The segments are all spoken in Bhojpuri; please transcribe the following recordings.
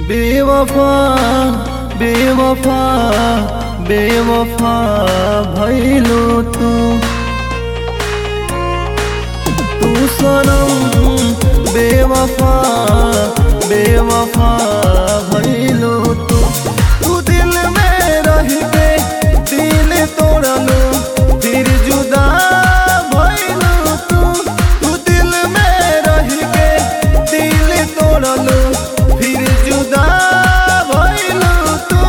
बेवफा बेवफा बेवफा भैलो तू तू सनम बेवफा बेवफा भैलो तू तू दिल में रह के दिल तोड़लो फिर जुदा भैलो तू तू दिल में रह के दिल तोड़लो फिर जुदा भैलो तू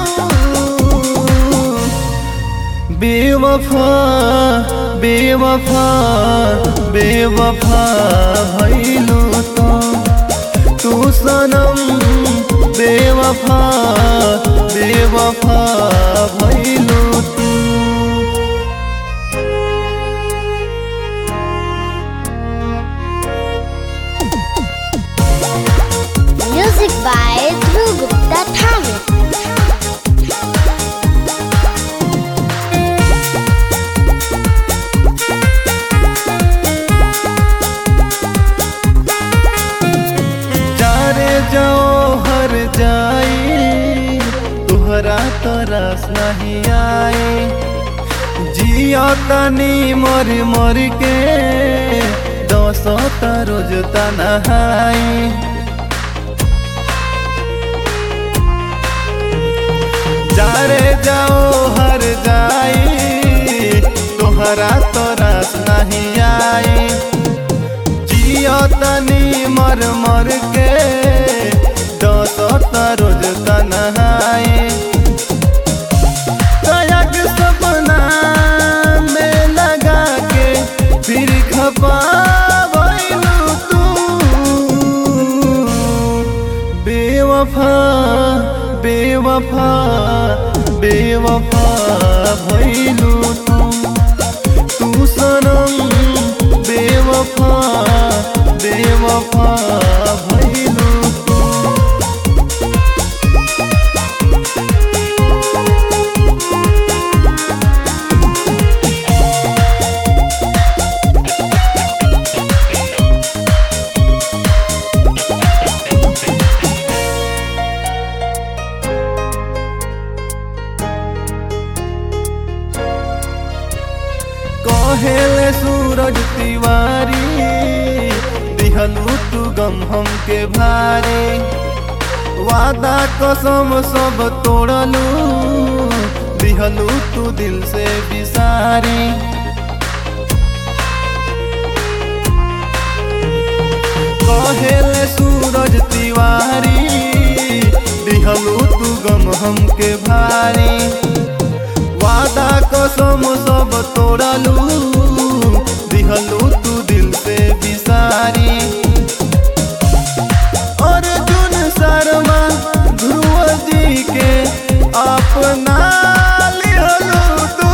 बेवफा बेवफा बेवफा भैलो तो तू सनम बेवफा बेवफा भैलो तू Music by Dhruv Gupta Thane. जारे जाओ हर जाई तुहरा तरस नहीं आए जिया तनी मर मर के दस रोज तनहाई जारे जाओ हर जाई तुहरा तरस नहीं आई जियो तनी मर मर के दस रोज तनहाई कयक सपना में लगा के फिर खपा तू बेवफा बेवफा बेवफा भैलू तू तू सनम बेवफा बेवफा भैलू तू कहेले सूरज तिवारी दिहलू तू गम हमके भारी वादा कसम सब तोड़लू दिहलू तू दिल से बिसारी कहेले सूरज तिवारी दिहलू तू गम हमके भारी वादा कसम सब तोड़लू दिहलू तू दिल से बिसारी अर्जुन शर्मा ध्रुव जी के अपना लिहलू तू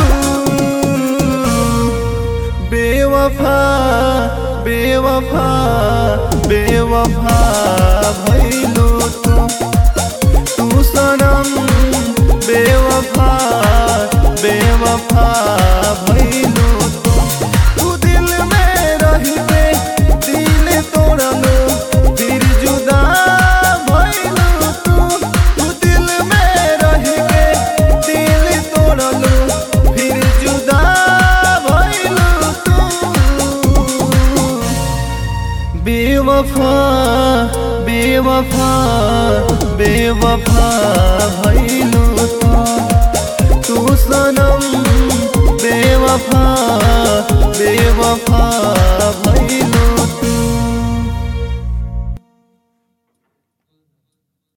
बेवफा बेवफा बेवफा भैलू तू तू सनम बेवफा बेवफा भैलू तू तू दिल में रह के दिल तोड़लो फिर जुदा भैलू तू तू दिल में रह के दिल तोड़लो फिर जुदा भैलू तू बेवफा बेवफा बेवफा भैलू